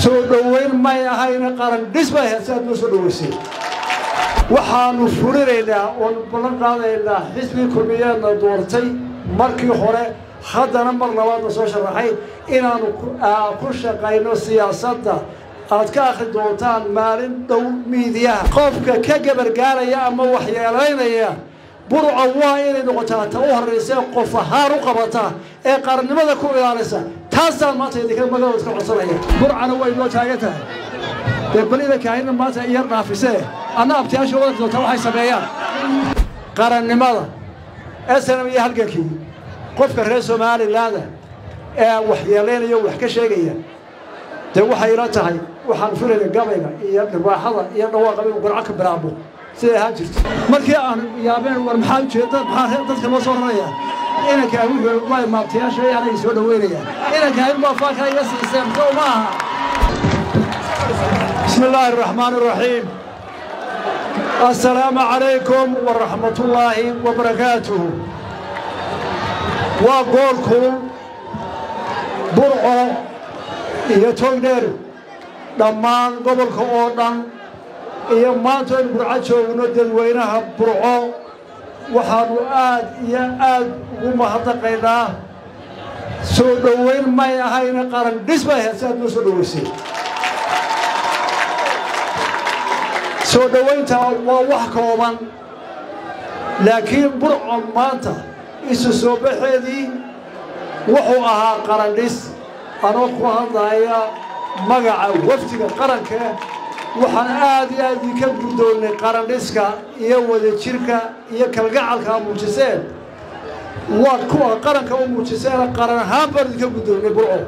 soo dhoweyn may ahayna qaran dhis bay ahayd si aad noo soo dhoweysay waxaannu fulinaynaa oon ballan qaadaynaa xisbigii kulmiyeedna doortay markii hore haddana mar labaadna soo sharaxay inaannu ku shaqayno siyaasadda aad ka akhri doontaan maalin dhow miidiyaha qofka ka gabargaaraya ama waxyeelaynaya burca waa inay noqotaa ta u horraysee qof ahaan u qabata ee qarannimada ku ilaalisa taasaan maanta idinka magaalooda ka codsanaya burcana way noo taagan tahay dee bal idankaahina maanta iyar dhaafisee anna abtiyaasha wadanka doontaa waxay sameeyaan qarannimada snm iyo halgankii qofka reer somalilaanda ee waxyeelaynaya wax ka sheegaya dee waxay ila tahay waxaan filayna gabayga iyo dhibaaxada iyo dhawaaqa inuu garco ka bilaabo siday ahaan jirto markii aan yaabeen war maxaa ujeeda maxaa dadka loo soo raraya inanka wuxuu waa maabtayaasha anay soo dhaweynayaan inanka in baa faaka iga siiseen soo ma aha بسم الله الرحمن الرحيم السلام عليكم ورحمة الله وبركاته وقولكم برعو iyo togdheer dhammaan gobolka oo dhan iyo maanta in burco joogno dadweynaha burco waxaannu aad iyo aad ugu mahadnaqaynaa soo dhoweyn may ahayna qaran dhis bay ahayd si aad noo soo dhoweysay soo dhowaynta waa wax kooban laakiin burcon maanta isu soo baxeedii wuxuu ahaa qarandhis anoo ku hadlaya magaca wafdiga qaranka waxaan aad iyo aad idinka guddoonnay qarandhiska iyo wadajirka iyo kalgacalka a muujiseen waa kuwa qaranka u muujiseena qaran ahaan baan idinka guddoonnay burco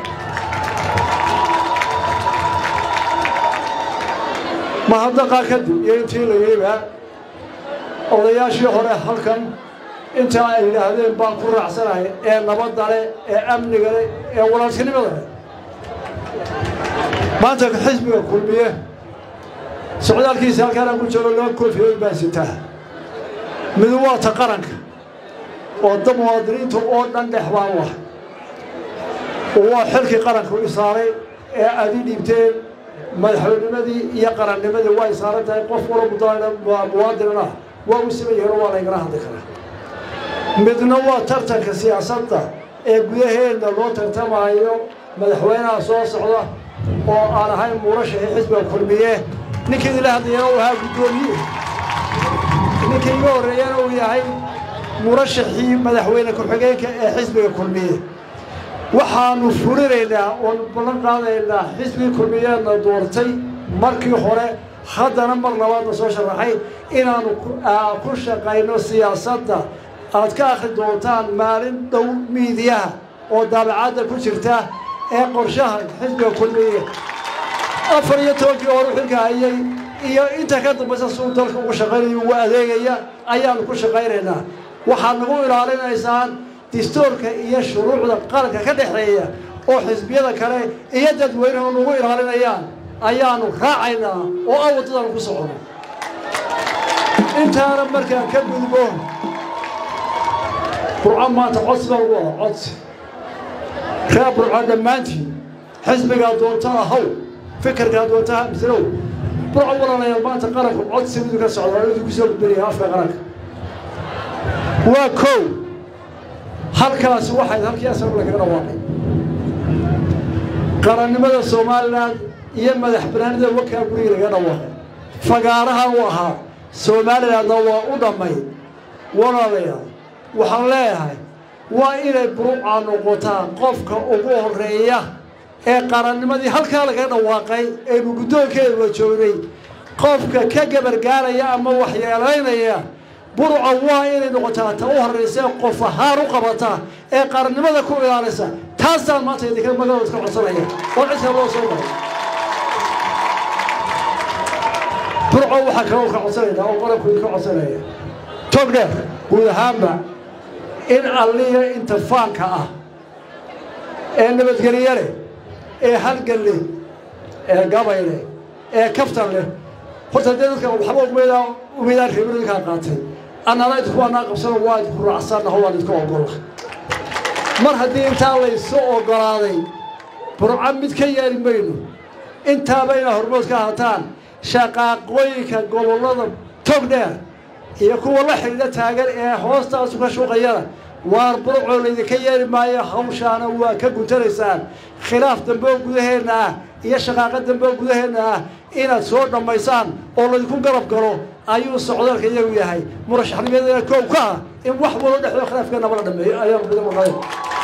mahadnaqaa kadib iyo intii la yidhiba odayaashii hore halkan intaa ay yidhaahdeen baan ku raacsanahay ee nabadda leh ee amniga leh ee walaaltinimada leh maanta xisbiga kulmiye socdaalkiisa halkaanaan ku jiro laba koofiyood baan sitaa midu waa ta qaranka oo da muwaadiniinta oo dhan dhex baan u ah waa xilkii qaranka u isaaray ee aad ii dhiibteen madaxweynimadii iyo qarannimadii way saaran tahay qof wala muwaadinana waa u siman yahin waa laygala hadli karaa midna waa tartanka siyaasadda ee gudaheenna loo tartamaayo madaxweynaha soo socda oo aan ahayn murashaxii xisbiga kulmiye ninkii idinla hadlayana uu ahaa guddoomiye ninkii iga horreeyana uu yahay murashaxii madaxweyne ku-xigeenka ee xisbiga kulmiye waxaannu fulinaynaa oon ballan qaadaynaa xisbigii kulmiyeedna doortay markii hore haddana mar labaadna soo sharaxay inaannu ku shaqayno siyaasadda aad ka akhri doontaan maalin dhow miidiyaha oo daabacadda ku jirta ee qorshaha xisbiga kulmiye afar iyo tobankii horu xilka hayay iyo inta ka dambaysa suu dalka ugu shaqaynayo ugu adeegaya ayaannu ku shaqaynaynaa waxaad nagu ilaalinaysaan distoorka iyo shuruucda qaranka ka dhexeeya oo xisbiyada kale iyo dadweynuhu nagu ilaalinayaan ayaannu raacaynaa oo aan waddadaanu ku socono intaana markaan ka gudbo burco maanta codsi baan ugu wada codsi reer burco dhammaantiin xisbigaa doontaa haw fikirkaa doontaa mislow burco walalayaal maanta qaranku codsi midu ka socda waa idinku soo gudbinaya afka qaranka waa kow halkaasi waxayd halkii asal lagaga dhawaaqay qarannimada somalilan iyo madax banaanida wakaa guriga laga dhawaaqay fagaaraha u ahaa somalilandna waa u dhammay walaalayaal waxaan leeyahay waa inay burucaa noqotaa qofka ugu horreeya ee qarannimadii halkaa lagaga dhawaaqay aynu guddoonkeeduba joognay qofka ka gabargaaraya ama waxyeelaynaya burca waa inay noqotaa ta u horraysee qof ahaan u qabata ee qarannimada ku ilaalisa taasaan maanta idinka magaalooda ka codsanaya oo cidka loo soo maray burco waxaa kaloo ka codsanaynaa oo qaranku idinka codsanaya togdheer guud ahaanba in alliya inta faanka ah ee nabadgelye leh ee halgan leh ee gabay leh ee kaftan leh horta dee dadka waxba umeedaa umeedaan reebin idinkaa qaatay annana idinku waanaa qabsano waa idinku raacsannaho waan idinku ogolla mar haddii intaa laysu oggolaaday burco mid ka yeeli mayno intaaba inaa hormood ka hataan shaqaaqooyinka gobollada tog dheer iyo kuwa la xidhiidha taagan ee hoostaasu ka shuuqayana waar burcoo laydinka yeeli maayo hawshaana waa ka guntanaysaan khilaaf dambe oo gudaheenna ah iyo shaqaaqo dambe oo gudaheenna ah inaad soo dhammaysaan oo laydinku garab galo ayuu socdaalka iyagu yahay murashaxnimadana koow ka ah in wax walo dhexdoo khilaafkeenaba la dhameeyo ayaan bida maqlay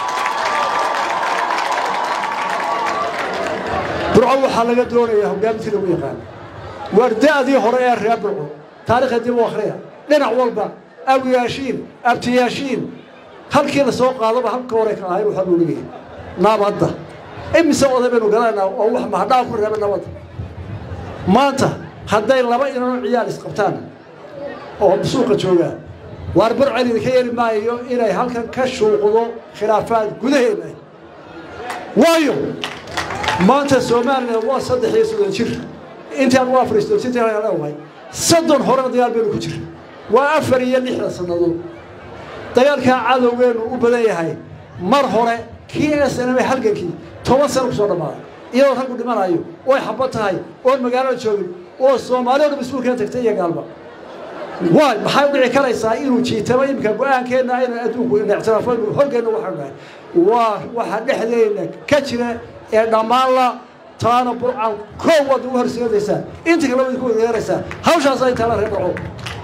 burco waxaa laga doonayaa hogaamintii lagu yaqaan waarda-dii hore ee reer burco taarikhda dib u akhriya dhinac walba awiyaashiin abtiyaashiin halkii la soo qaadaba halka hore ka ahayn waxaa loo leeyahay nabadda imise oday baynu garanaynaa oo wax mahadhaa ku reeba nabadda maanta hadday laba inano ciyaal isqabtaan oo suuqa joogaan waar burcel idinka yeeli maayo inay halkan ka shuuqdo khilaafaad gudaheena waayo maanta somalilan waa saddex iyo soddon jir intaan waa afar iyo soddon jirta leedahay soddon horena dagaal baynu ku jira waa afar iyo lixdan sannadood dagaalkaa cadowgeenu u badan yahay mar hore kii snm halgankii toban sano kusoo dhammaaday iyadoo raggu dhimanayo oy xabad tahay oon magaalada joogin oo soomaali o dham iskuulkana tagtay iyo gaalba waay maxay u dhici karaysaa inuu jiitamo iminka go-aankeenna aynu adduunku ictiraafaynu hoggeenna waxaanu nahay waa waxa dhexdeenna ka jira ee dhammaanla taana burcan koow waad ugu horseedaysaa inta kale waad ku wadeeraysaa hawshaas ay taala reer dhaco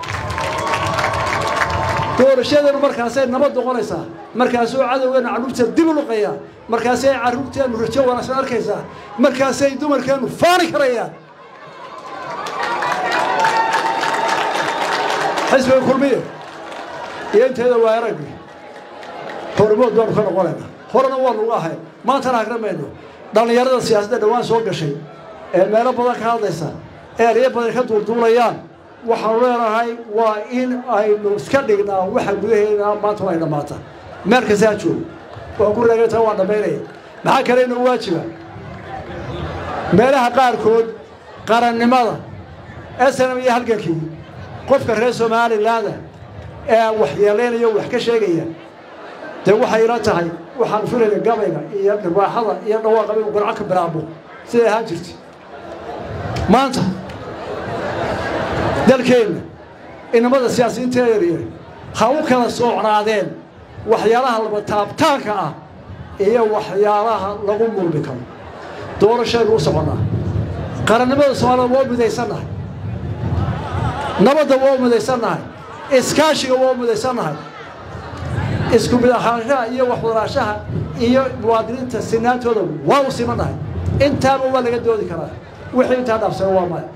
doorashadeenu markaasay nabad noqonaysaa markaasuu cadowgeenu carruurta dib u luqayaa markaasay carruurteennu rajo wanaagsan arkaysaa markaasay dumarkeennu faani karayaan xisbiga kulmiye iyo inteeda waa araggi hormood baanu ka noqonaynaa horena waanu uga ahay maantana agramayno dhallinyarada siyaasadda dhowaan soo gashay ee meelo badan ka hadlaysa ee eryo badan ka duulduulayaan waxaanu leenahay waa in aynu iska dhignaa waxa gudaheena maanta ay dhammaata meel kasta ha joogo waan ku reegaytaa waan dhammaynaya maxaa kale inuu waajiba meelaha qaarkood qarannimada snm iyo halgankii qofka reer somalilaanda ee waxyeelaynaya wax ka sheegaya dee waxay ila tahay waxaan filayna gabayga iyo dhirwaaxada iyo dhawaaqaba inu garco ka bilaabo siday ahaan jirta maanta dalkeenna inamada siyaasiyiinta yaryar ha u kala soocnaadeen waxyaalaha laba taabtaanka ah iyo waxyaalaha lagu mulmi karo doorashaynu u soconnaa qarannimada soomaalida waa midaysannahay nabadda waa midaysannahay iskaashiga waa midaysannahay isku mid ahaanshaha iyo waxwadaraashaha iyo muwaadiniinta sinaantooda waa u simannahay intaaba waa laga doodi karaa wixii intaa dhaafsana waa maya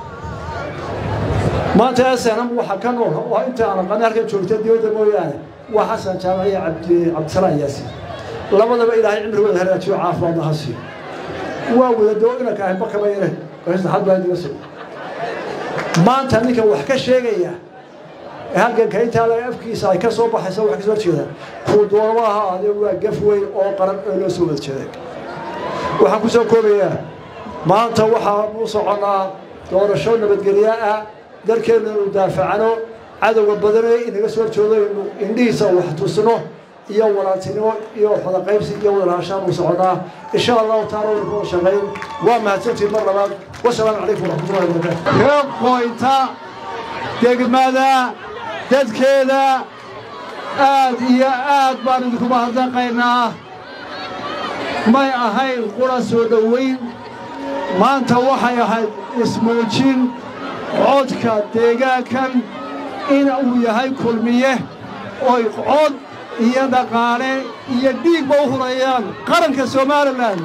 maanta snm waxaa ka nool oo inta aan aqaani halkan joogta dibadda mooyaane waa xasan jaamac iyo cabdi cabdisalaan yaasiin labadaba ilaahay cimrigooda hagaajiyo caafimaad laha siiyo waa wadadoo inanka ahay bakaba yare saxad baa diga soo maanta ninka wax ka sheegaya halganka intaa la afkiisa ay ka soo baxaysa wax kasoo jeeda kuu doonaba aha ade waa gaf weyn oo qaran oo loo soo wada jeeday waxaan ku soo koobayaa maanta waxaan u soconnaa doorasho nabadgelyo ah dalkeennu inu daafacano cadowga badanee inaga soo horjoodo inu indhihiisa wax tusno iyo walaaltinimo iyo xodaqaybsi iyo wadalahashaan u soconnaa insha allahu taala waynu ku shaqayn waa mahadsantiin mar labaad wasalaamu calaykum waraxmatullahi wabarakatu reer qoynta degmada dadkeeda aad iyo aad baan idinku mahadnaqaynaa may ahayn qura soo dhowayn maanta waxay ahayd ismuujin codka deegaankan in uu yahay kulmiye oy cod iyo dhaqaale iyo dhiigba u hurayaan qaranka somalilan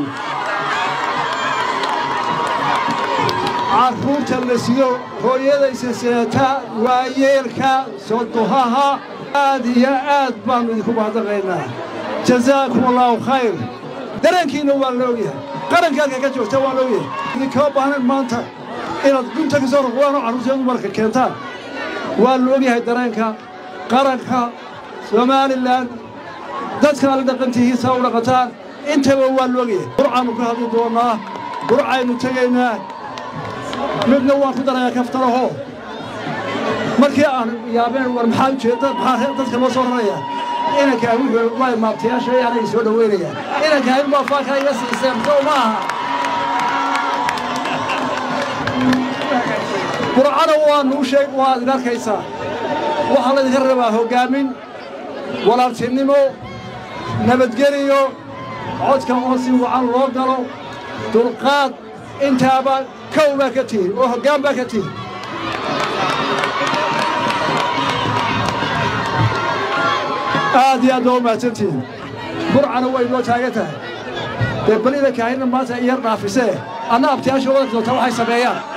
carruurta la sido hooyadaysa sideeta waayeelka sodohaha aad iyo aad baannu idinku mahadnaqaynaa jazaakum allaahu khayr dareenkiinna waa la ogyahay qaranka halka ka joogta waa la ogyahay idinkama baahnayn maanta inaad gunta ka soo ruqdaanoo carruurteedu marka keentaan waa la ogyahay dareenka qaranka somalilan dadka la dhaqantihiisa u dhaqataan intaba waa la ogyahay burcaannu ka hadli doonnaa burcaynu tegaynaa midna waan ku darayaa kaftaraho markii aan yaabeen war maxaa ujeeda maxaa dadka loo soo rarayaa inankaa wuxuu waa maabtayaasha yaanay soo dhoweynayaan inankaa in baa faaka iga siiseen soo ma aha burcana waanuu sheeg waad in arkaysaa waxaa laydinka rabaa hoggaamin walaaltinimo nabadgeliyo codka oo si wacan loo galo dulqaad intaaba kow baa ka tihin oo hoggaan baa ka tihin aad iyo aad baa u mahadsantihin burcana way noo taagan tahay dee balida kaahina maanta iyar dhaafisee anna abtiyaasha wadanka doonta waxay sameeyaan